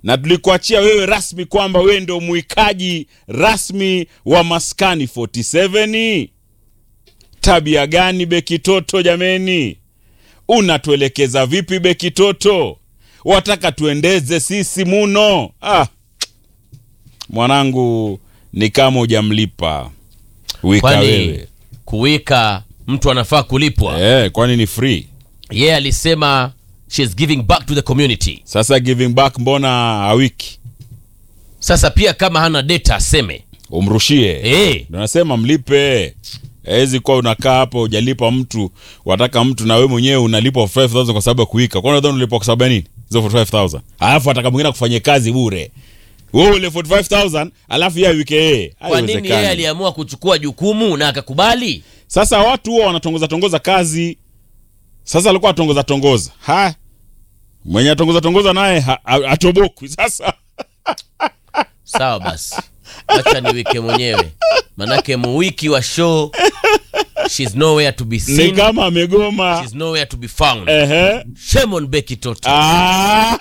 na tulikuachia wewe rasmi kwamba wewe ndio mwikaji rasmi wa maskani 47 tabia gani beki toto jameni unatuelekeza vipi beki toto wataka tuendeze sisi muno ah. mwanangu ni kama hujamlipa wika kwani wewe kuwika mtu anafaa kulipwa eh, kwani ni free yeye alisema she's giving back to the community sasa giving back mbona awiki sasa pia kama hana data aseme umrushie Eh. Ndio nasema mlipe hawezi kuwa unakaa hapo hujalipa mtu wataka mtu na wewe mwenyewe unalipwa 5000 kwa sababu ya kuika kwa nadhani unalipwa kwa sababu ya nini hizo 45000 alafu ataka mwingine kufanyia kazi bure wewe ule 45000 alafu yeye wike yeye kwa nini yeye Haiwezekani. aliamua kuchukua jukumu na akakubali sasa watu huwa wanatongoza tongoza kazi sasa alikuwa atongoza tongoza ha mwenye atongoza tongoza naye ha- ha- atobokwi sasa sawa basi acha niwike mwenyewe manake muwiki wa show she's nowhere to be ni seen kama amegoma she's nowhere to be found ehe shame on Becky Toto ah